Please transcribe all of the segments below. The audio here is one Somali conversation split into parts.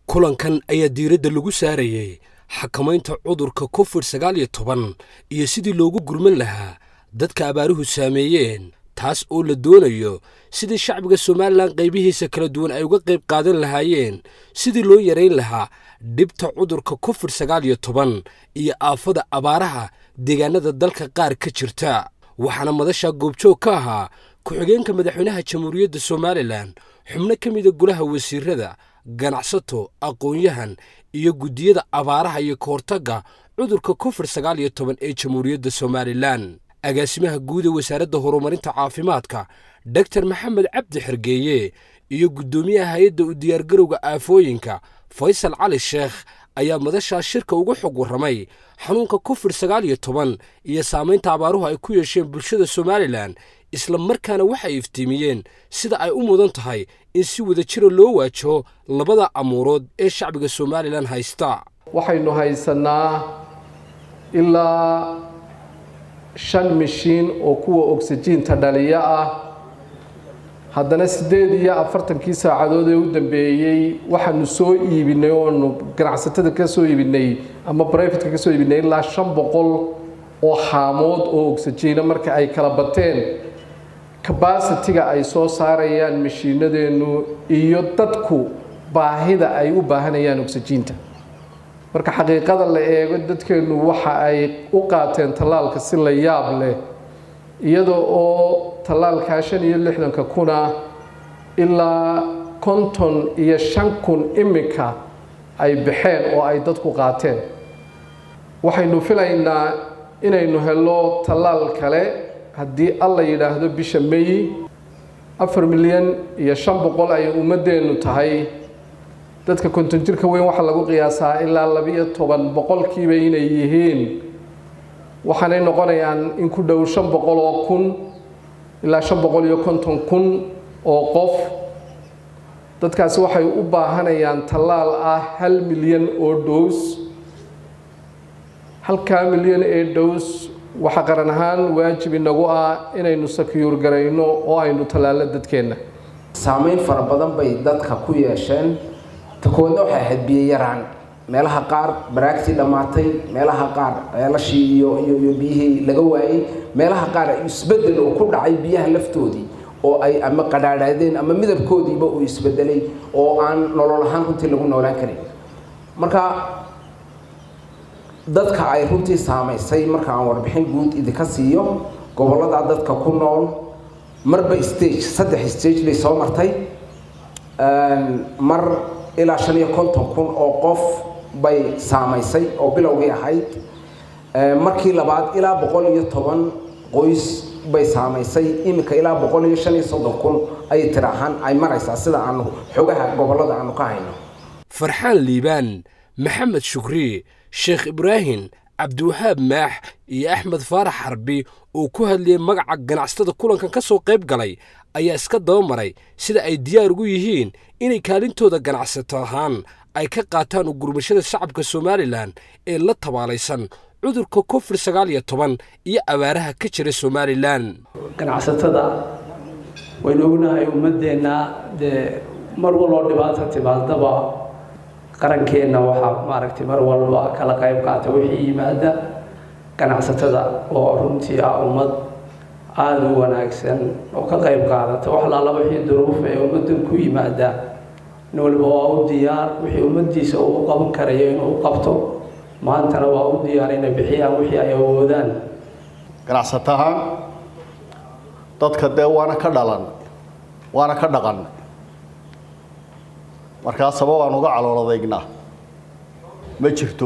kulankan ayaa diiradda lagu saarayey xakamaynta cudurka covid sagaal iyo toban iyo sidii loogu gurman lahaa dadka abaaruhu saameeyeen taas oo la doonayo sidii shacbiga somalilan qaybihiisa kala duwan ay uga qayb qaadan lahaayeen sidii loo yarayn lahaa dhibta cudurka covid sagaal iyo toban iyo aafada abaaraha deegaanada dalka qaar ka jirta waxaana madasha goobjoog ka ahaa ku-xigeenka madaxweynaha jamhuuriyadda somalilan xubno ka mida golaha wasiirada ganacsato aqoon-yahan iyo guddiyada abaaraha iyo ka hortagga cudurka covid sagaal iyo toban ee jamhuuriyadda somalilan agaasimaha guud ee wasaaradda horumarinta caafimaadka doktor maxamed cabdi xergeeye iyo guddoomiyaha hay-adda u diyaargarowga aafooyinka faysal cali sheekh ayaa madashaa shirka uga xog warramay xanuunka covid sagaal iyo toban iyo saamaynta abaaruhu ay ku yeesheen bulshada somalilan isla markaana waxay iftiimiyeen sida ay u mudan tahay in si wada jira loo waajaho labada amuurood ee shacbiga somalilan haysta waxaynu haysanaa ilaa shan mishiin oo kuwa ogsajiinta dhaliya ah haddana siddeed iyo afartankii saacadood ee u dambeeyey waxaanu soo iibinay oonu ganacsatada ka soo iibinay ama brifetka ka soo iibinay ilaa shan boqol oo haamood oo ogsajiina marka ay kala bateen kabasitiga ay soo saarayaan mashiinadeennu iyo dadku baahida ay u baahanayaan ogsajiinta marka xaqiiqada la eego dadkeennu waxa ay u qaateen tallaalka si la yaab leh iyada oo tallaalkaa shan iyo lixdanka kuna ilaa konton iyo shan kun imika ay baxeen oo ay dadku qaateen waxaynu filaynaa inaynu helo tallaal kale haddii alla yidhaahdo bisha may afar milyan iyo shan boqol ay ummadeennu tahay dadka konton jirka weyn waxaa lagu qiyaasaa ilaa labiyo toban boqolkiiba inay yihiin waxaanay noqonayaan in ku dhow shan boqol oo kun ilaa shan boqol iyo konton kun oo qof dadkaasi waxay u baahanayaan tallaal ah hal milyan oo dhows halkaa milyan ee dhows waxaa qaran ahaan waajib inagu ah inaynu sakiyuur garayno oo aynu tallaallo dadkeenna saamayn fara badan bay dadka ku yeesheen takoodna waxay ahayd biyo yaraan meelaha qaar baraagtii dhammaatay meelaha qaar ceelashii iyo iyo biyihii laga waayey meelaha qaar isbedel uu ku dhacay biyaha laftoodii oo ay ama qadhaadhaadeen ama midabkoodiiba uu isbedelay oo aan nolol ahaan runtii lagu noolaan karin marka dadka ay runtii saamaysay marka aan warbixin guud idinka siiyo gobollada dadka ku nool marba stage saddex stage bay soo martay mar ilaa shan iyo konton kun oo qof bay saamaysay oo bilowgii ahayd markii labaad ilaa boqol iyo toban qoys bay saamaysay iminka ilaa boqol iyo shan iyo soddon kun ayay tir ahaan ay maraysaa sida aanu xogaha gobollada aanu ka hayno farxaan liibaan maxamed shukri sheekh ibraahim cabdiwahaab maax iyo axmed faarax xarbi oo ku hadlayay magaca ganacsatada kulankan ka soo qayb galay ayaa iska daba maray sida ay diyaar ugu yihiin inay kaalintooda ganacsato ahaan ay ka qaataan ugurmashada shacabka somalilan ee la tabaalaysan cudurka covid sagaal iyo toban iyo abaaraha ka jira somalilan ganacsatada waynu ognahay ummadeenna dee mar waloo dhibaato timaadaba qarankeenna waxaa maaragtay mar walba kala qayb qaata wixii yimaada ganacsatada oo runtii ah ummad aada u wanaagsan oo ka qayb qaadata wax laala wixii duruuf ee ummaddan ku yimaada nin waliba waa u diyaar wixii ummaddiisa uu u qaban karayo inuu u qabto maantana waa u diyaar inay bixiyaan wixii ay awoodaan ganacsatahaan dadka dee waana ka dhalan waana ka dhaqan markaa sabab aan uga calooladaygna ma jirto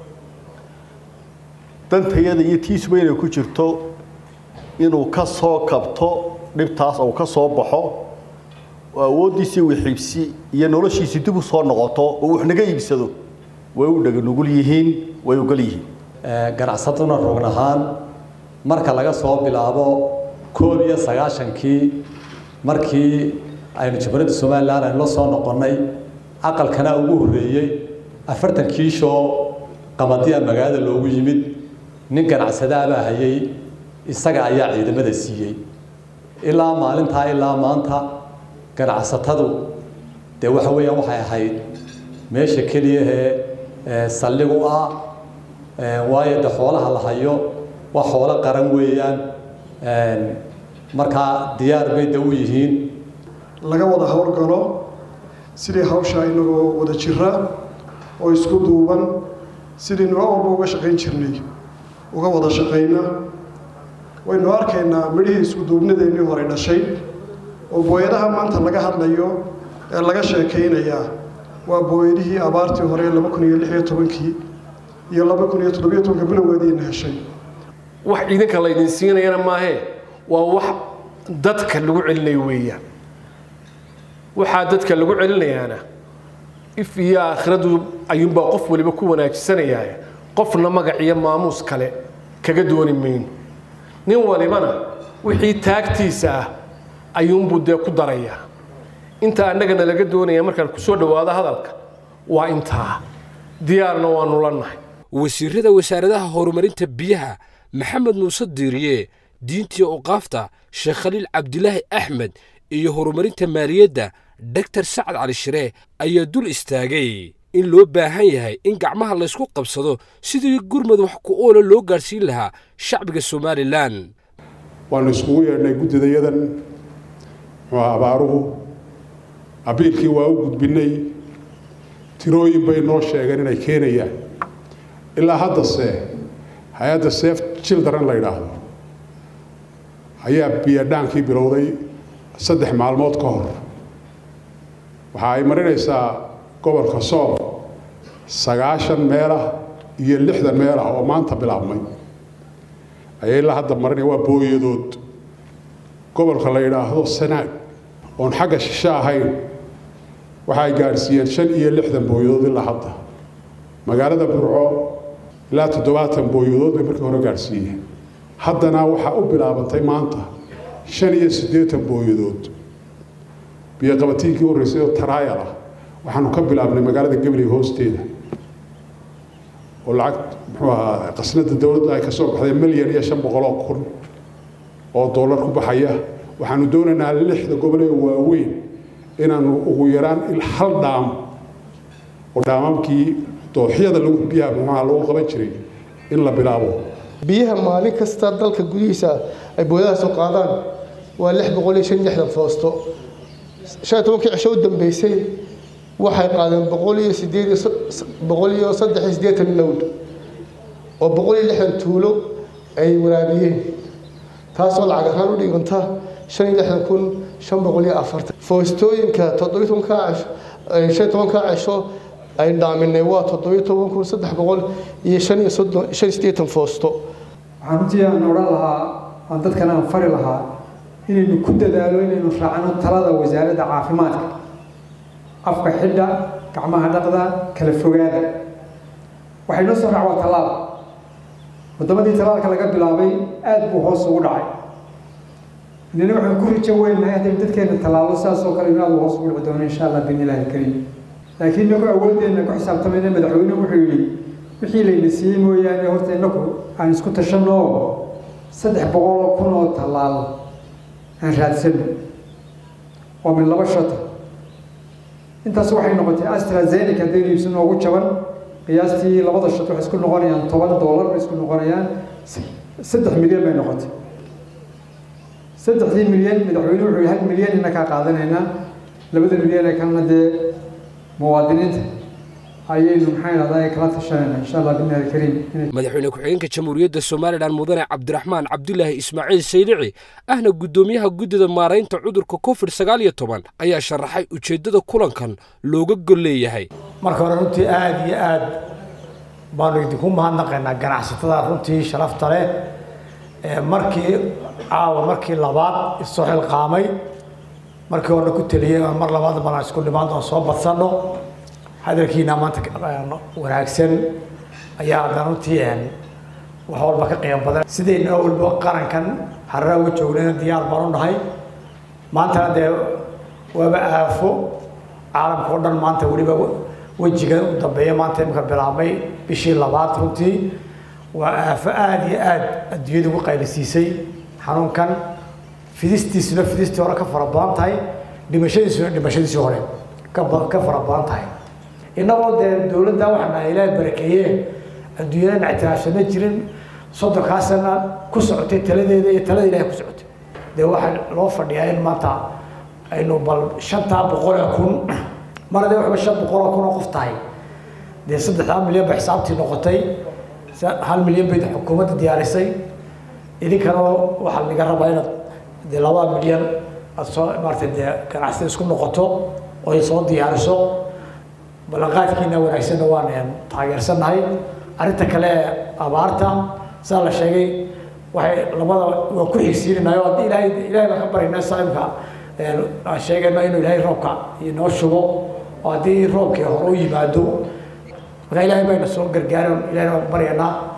dantayada iyo tiisuba inay ku jirto inuu ka soo kabto dhibtaas uu ka soo baxo oo awooddiisii wixiibsi iyo noloshiisii dib u soo noqoto oo wax naga iibsado way u dhaganugul yihiin way ogol yihiin ganacsatuna rugn ahaan marka laga soo bilaabo koob iyo sagaashankii markii aynu jamhuuriyadda somalilan aynu la soo noqonnay aqalkana ugu horreeyey afartan kiishoo qamadiya magaalada loogu yimid nin ganacsadaabaa hayay isaga ayaa ciidamada siiyey ilaa maalintaa ilaa maanta ganacsatadu dee waxa weeyaan waxay ahayd meesha keliyahee saldhig u ah waayo de xoolaha la hayo waa xoolo qaran weeyaan markaa diyaar bay da u yihiin laga wada howlgalo sidii hawshaa inagoo wada jira oo isku duuban sidii nooc walba uga shaqayn jirnay uga wada shaqayna waynu arkaynaa midhihii isku duubnideennii hore dhashay oo booyadaha maanta laga hadlayo ee laga sheekaynayaa waa booyadihii abaartii hore laba kun iyo lix iyo tobankii iyo laba kun iyo toddobiyo tobanka bilowgeediina heshay wax idinka laydin siinayana maahee waa wax dadka lagu celinayo weeyaan waxaa dadka lagu celinayaana if iyo aakhiradu ayuunbaa qof waliba ku wanaajisanaya qofna magac iyo maamuus kale kaga dooni mayno nin walibana wixii taagtiisa ah ayuunbuu dee ku darayaa inta annagana laga doonaya markaan kusoo dhowaado hadalka waa intaa diyaarna waanu la nahay wasiirada wasaaradaha horumarinta biyaha maxamed muuse diiriye diintii oqaafta sheekh khaliil cabdilaahi axmed iyo horumarinta maaliyadda doctor sacad cali shiree ayaa dul istaagay in loo baahan yahay in gacmaha laysku qabsado sidii gurmad wax ku oola loo gaadhsiin lahaa shacbiga somalilan waanu iskugu yeedhnay guddidayadan muxuu abaaruhu abiilkii waa u gudbinnay tirooyin bay noo sheegeen inay keenayaan ilaa haddase hay-adda seef children la yidhaahdo ayaa biyadhaankii bilowday saddex maalmood ka hor waxa ay marinaysaa gobolka sool sagaashan meelah iyo lixdan meelah oo maanta bilaabmay ayay ilaa hadda marinaya waa booyadood gobolka la yidhaahdo sanaag oon xagga shishe ahayn waxa ay gaadhsiiyeen shan iyo lixdan booyadood ilaa hadda magaalada burco ilaa toddobaatan booyadood bay markii hore gaadhsiiyeen haddana waxaa u bilaabantay maanta shan iyo siddeetan booyadood biyoqabatiinkii horreysay oo taraayal ah waxaanu ka bilaabnay magaalada gabley hoosteeda oo lacag muxuu ahaa qasnada dowladda ay ka soo baxday milyan iyo shan boqol oo kun oo dollar ku baxaya waxaanu doonaynaa lixda gobol ee waaweyn inaanu ugu yaraan hal dhaam oo dhaamamkii dooxyada lagu biyaha muxuaha lagu qaban jiray in la bilaabo biyaha maalin kasta dalka gudihiisa ay booyadahaas u qaadaan waa lix boqol iyo shan iyo lixdan foosto shan iyo tobankii cisho u dambeysay waxay qaadeen boqol iyo sideed iyo boqol iyo saddex iyo siddeetan lowd oo boqol iyo lixdan tuulo ay waraabiyeen taasoo lacag ahaan u dhiganta shan iyo lixdan kun shan boqol iyo afartan foostooyinka toddobiyo tobankaa cisho shan iyo tobankaa cisho ay dhaaminay waa toddobiyo toban kun saddex boqol iyo shan iyo soddon shan iyo siddeetan foosto waxaan runtii aan odhan lahaa aan dadkan aan fari lahaa inaynu ku dadaalo inaynu raacno talada wasaaradda caafimaadka afka xidha gacmaha dhaqda kala fogaada waxay noo soo raac waa tallaal waddamadii tallaalka laga bilaabay aad buu hoos ugu dhacay inana waxaan ku rijo weynahay haddaynu dadkeena tallaalo sidaas oo kale inu aad hoos ugu dhici doono insha allah biidni illaahi alkariim laakiin inagu awoodeenna ku xisaabtamayna madaxweyne wuxuu yidhi wixii layna siiyey mooyaane horta inaku aan isku tashanno oo saddex boqol oo kun oo tallaal aan raadsano waa min laba shata intaas waxay noqotay astrazeneca haddaynu iibsano ugu jaban qiyaastii labada shat waxay isku noqonayaan toban doolar bay isku noqonayaan saddex milyan bay noqotay saddexdii milyan madaxweyne wuxuu hal milyan ina kaa qaadanaynaa labada milyan ee kalena dee muwaadiniinta ayaynu maxay dhahdaa kala tashanayna insha allah billahi alkariim madaxweyne ku-xigeenka jamhuuriyadda somalilan mudane cabdiraxmaan cabdulaahi ismaaciil saylici ahna guddoomiyaha guddida maaraynta cudurka covid sagaal iyo toban ayaa sharaxay ujeeddada kulankan looga gol leeyahay marka hore runtii aada iyo aad baanu idinku mahadnaqaynaa ganacsatada runtii sharafta leh markii caawa markii labaad isoo xilqaamay markii horena ku teliyey mar labaad bana isku dhimaan doon soo badsanno hadalkiina maanta wanaagsan ayaa haddana runtii wax walba ka qiimo badan sidayna walba qarankan harara uga joognayna diyaar baan u nahay maantana dee waaba aafo caalamka o dhan maanta weliba wejiga u dambeeya maanta imika bilaabmay bishii labaad runtii waa aafo aada iyo aada adduunyada ugu qaylisiisay xanuunkan fidistiisuna fidistii hore ka fara badan tahay dhimashadiisuna dhimashadiisii hore ka fara badan tahay innagoo dee dowladda waxaana ilaahay barakeeye adduunyadana ictiraafsana jirin soddonkaasana ku socotay taladeeda iyo talada ilahay ku socotay dee waxaa loo fadhiyaa in maanta aynu bal shantaa boqol ee kun mar hadee waxba shan boqol oo kun oo qof tahay dee saddexdaa milyan ba xisaabtii noqotay hal milyan bay xukuumadda diyaarisay idinkana waxaa laga rabaa inaad dee laba milyan aad soo maarata dee ganacsida isku noqoto oo ay soo diyaariso ballanqaadkiina wanaagsanna waan taageersannahay arrinta kale ee abaarta sidaa la sheegay waxay labada waa ku xigsiinanayo haddii ilaahay ilaahay baan ka baryaynaa saaimka aan sheegayno inuu ilaahay roobka inoo shubo oo haddii roobkii hore u yimaado marka ilaahay bayna soo gargaaran ilahayna waan baryaynaa